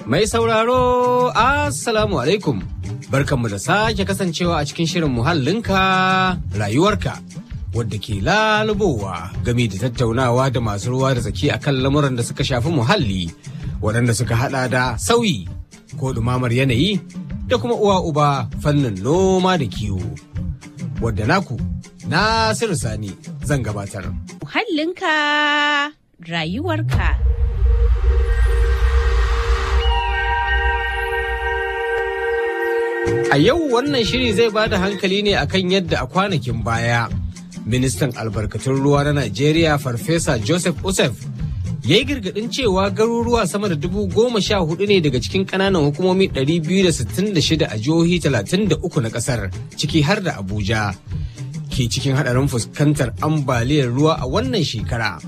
Mai sauraro, Assalamu alaikum. Barkanmu da sake kasancewa a cikin shirin muhallinka rayuwarka. Wadda ke lalubowa game da tattaunawa da masu ruwa da tsaki akan lamuran da suka shafi muhalli, waɗanda suka hada da sauyi ko ɗumamar yanayi da kuma uwa uba fannin noma da kiwo. Wadda naku, Nasiru Sani zan gabatar. Muhallinka rayuwarka. A yau wannan shiri zai ba da hankali ne akan yadda a kwanakin baya ministan albarkatun ruwa na Najeriya Farfesa Joseph Usef ya yi girgadin cewa garuruwa sama da dubu goma sha hudu ne daga cikin kananan hukumomi 266 a jihohi 33 na kasar ciki har da Abuja ke cikin hadarin fuskantar ambaliyar ruwa a wannan shekara.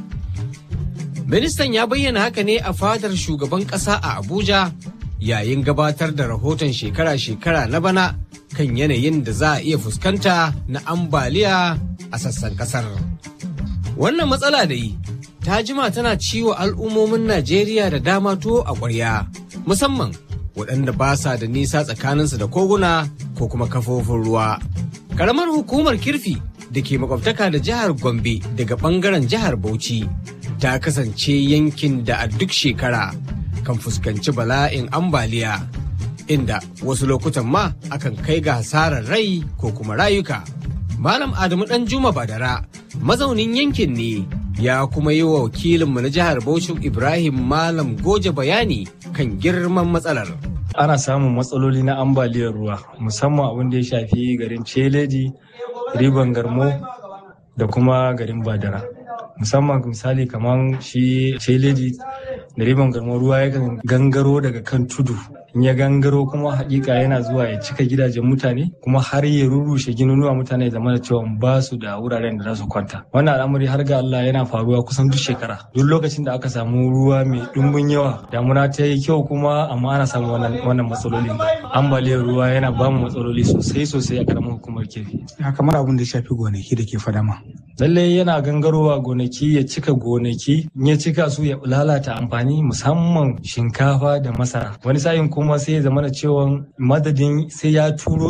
Ministan ya bayyana haka ne a fadar shugaban kasa a Abuja yayin gabatar da rahoton shekara-shekara na bana kan yanayin da za a iya fuskanta na ambaliya a sassan kasar. Wannan matsala dai ta jima tana ciwo al'ummomin Najeriya da dama tuwo a ƙwarya, musamman waɗanda ba sa da nisa tsakaninsu da koguna ko kuma kafofin ruwa. Karamar hukumar kirfi da ke makwabtaka da jihar Gombe daga ɓangaren jihar Bauchi ta kasance yankin da a duk shekara kan fuskanci bala'in ambaliya inda wasu lokutan ma akan kai ga hasarar rai ko kuma rayuka. Malam Adamu Dan Juma Badara mazaunin yankin ne ya kuma yi wa wakilinmu na jihar Bauchi Ibrahim Malam Goje bayani kan girman matsalar. Ana samun matsaloli na ambaliyar ruwa musamman abin da ya shafi garin Celeji, Riban Garmo da kuma garin Badara. Musamman misali kamar shi Celeji da riban garmo ruwa yakan gangaro daga kan tudu in ya gangaro kuma hakika yana zuwa ya cika gidajen mutane kuma har ya rurrushe ginunuwa mutane da mana cewa ba su da wuraren da za su kwanta wannan al'amari har ga Allah yana faruwa kusan duk shekara duk lokacin da aka samu ruwa mai dumbin yawa damuna ta yi kyau kuma amma ana samu wannan matsalolin ambaliyar ruwa yana ba mu matsaloli sosai sosai a karamar hukumar kefi kamar abin da ya shafi gonaki da ke fadama lallai yana gangarowa gonaki ya cika gonaki in ya cika su ya lalata amfani musamman shinkafa da masara wani sa'in kuma sai ya zama da cewa madadin sai ya turo